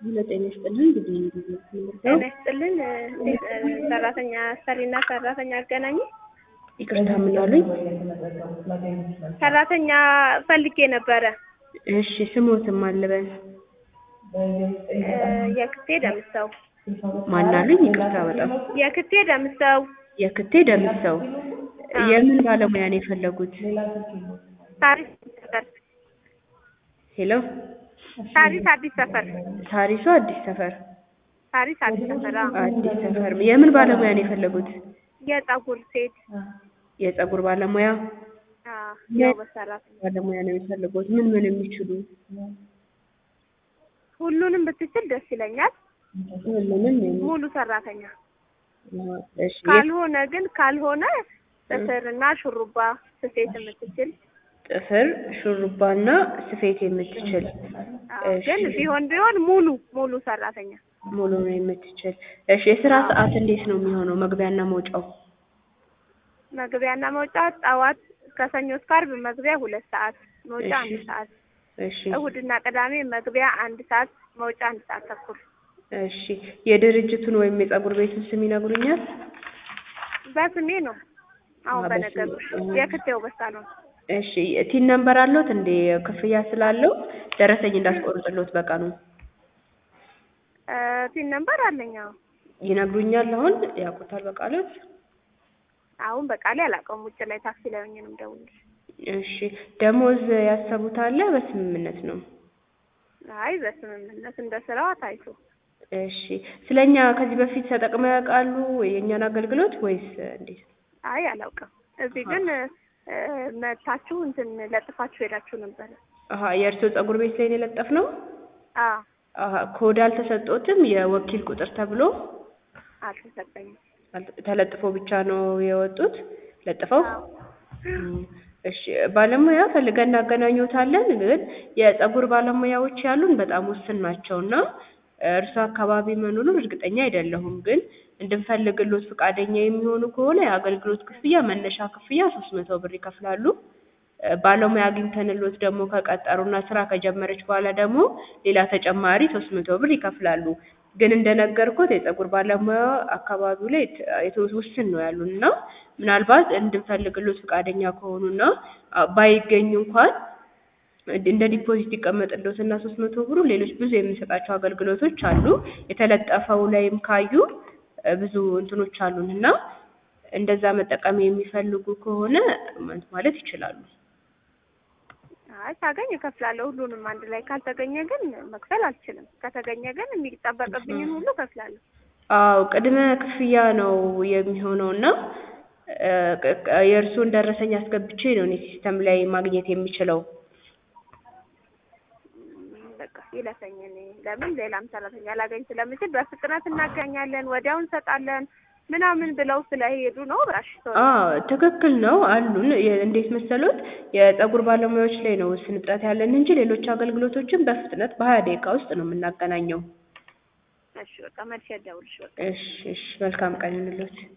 ጤና ይስጥልን እንግዲህ ጤና ይስጥልን እንዴት ሰራተኛ አሰሪና ሰራተኛ አገናኝ ይቅርታ ምን አሉኝ? ሰራተኛ ፈልጌ ነበረ። እሺ ስሞትም አልበል የክቴ ደምሰው ማን አሉኝ? ይቅርታ በጣም የክቴ ደምሰው የክቴ ደምሰው የምን ባለሙያ ነው የፈለጉት? ታሪስ ሰፈር ሄሎ ታሪስ አዲስ ሰፈር ታሪሱ አዲስ ሰፈር ታሪስ አዲስ ሰፈር አዎ። አዲስ ሰፈር የምን ባለሙያ ነው የፈለጉት? የፀጉር ሴት የፀጉር ባለሙያ አዎ፣ ያው በሰራተኛ ባለሙያ ነው የሚፈልጉት? ምን ምን የሚችሉ? ሁሉንም ብትችል ደስ ይለኛል። ሁሉንም የሚ- ሙሉ ሰራተኛ እሺ ካልሆነ ግን ካልሆነ ጥፍርና ሹሩባ ስፌት የምትችል ጥፍር ሹሩባና ስፌት የምትችል አዎ፣ እሺ። ግን ቢሆን ቢሆን ሙሉ ሙሉ ሰራተኛ ሙሉ ነው የምትችል። እሺ የስራ ሰዓት እንዴት ነው የሚሆነው? መግቢያና መውጫው? መግቢያና መውጫ ጠዋት ከሰኞ እስከ ዓርብ መግቢያ ሁለት ሰዓት መውጫ እሺ። አንድ ሰዓት እሺ እሁድና ቅዳሜ መግቢያ አንድ ሰዓት መውጫ አንድ ሰዓት ተኩል እሺ የድርጅቱን ወይም የፀጉር ቤቱን ስም ይነግሩኛል? በስሜ ነው አሁን አዎ፣ በነገሩሽ በስሜ። የክቴው በሳሎን እሺ ቲን ነምበር አለዎት እንዴ? ክፍያ ስላለው ደረሰኝ እንዳስቆርጥሎት በቃ ነው ቲን ነምበር አለኝ አዎ ይነግሩኛል። አሁን ያውቁታል በቃሎት? አሁን በቃሌ አላውቀውም ውጭ ላይ ታክሲ ላይ ሆኜ ነው የምደውልልሽ እሺ ደሞዝ ያሰቡት አለ በስምምነት ነው? አይ በስምምነት እንደ ስራዋ ታይቶ እሺ ስለኛ ከዚህ በፊት ተጠቅመው ያውቃሉ የእኛን አገልግሎት ወይስ እንዴት? አይ አላውቅም እዚህ ግን እ፣ መታችሁ እንትን ለጥፋችሁ ሄዳችሁ ነበረ አሀ የእርስዎ ፀጉር ቤት ላይ ነው የለጠፍነው? አዎ አሀ ኮድ አልተሰጦትም የወኪል ቁጥር ተብሎ አልተሰጠኝም አልተ- ተለጥፎ ብቻ ነው የወጡት ለጥፈው? አዎ እም፣ እሺ ባለሙያ ፈልገን እናገናኙታለን። ግን የፀጉር ባለሙያዎች ያሉን በጣም ውስን ናቸው እና እርሱ አካባቢ መኖሩን እርግጠኛ አይደለሁም። ግን እንድንፈልግሎት ፈቃደኛ የሚሆኑ ከሆነ የአገልግሎት ክፍያ መነሻ ክፍያ ሶስት መቶ ብር ይከፍላሉ። እ፣ ባለሙያ አግኝተንሎት ደግሞ ከቀጠሩና ስራ ከጀመረች በኋላ ደግሞ ሌላ ተጨማሪ ሶስት መቶ ብር ይከፍላሉ። ግን እንደነገርኩት የፀጉር ባለሙያ አካባቢው ላይ ት- የተወ- ውስን ነው ያሉን እና ምናልባት እንድንፈልግሎት ፈቃደኛ ከሆኑና አ፣ ባይገኙ እንኳን እንደ ዲፖዚት ይቀመጥልዎት እና ሶስት መቶ ብሩ ሌሎች ብዙ የምንሰጣቸው አገልግሎቶች አሉ። የተለጠፈው ላይም ካዩ እ፣ ብዙ እንትኖች አሉን እና እንደዛ መጠቀም የሚፈልጉ ከሆነ ማለት ማለት ይችላሉ። አይ ሳገኝ እከፍላለሁ ሁሉንም አንድ ላይ ካልተገኘ ግን መክፈል አልችልም ከተገኘ ግን የሚጠበቅብኝን ሁሉ እከፍላለሁ አዎ ቅድመ ክፍያ ነው የሚሆነው እና እ፣ ቅ- ቅ- የእርስዎን ደረሰኝ አስገብቼ ነው እኔ ሲስተም ላይ ማግኘት የምችለው። ም፣ በቃ ይለፈኝ እኔ ለምን ሌላም ሰራተኛ ላገኝ ስለምችል በፍጥነት እናገኛለን ወዲያው እንሰጣለን ምናምን ብለው ስለሄዱ ነው እሺ ሶሪ አዎ ትክክል ነው አሉን። የ- እንዴት መሰሎት የፀጉር ባለሙያዎች ላይ ነው ውስን እጥረት ያለን እንጂ ሌሎች አገልግሎቶችን በፍጥነት በሀያ ደቂቃ ውስጥ ነው የምናገናኘው። እሺ በቃ መልሼ እደውልልሽ በቃ እሺ እሺ መልካም ቀን ይሁንልዎት።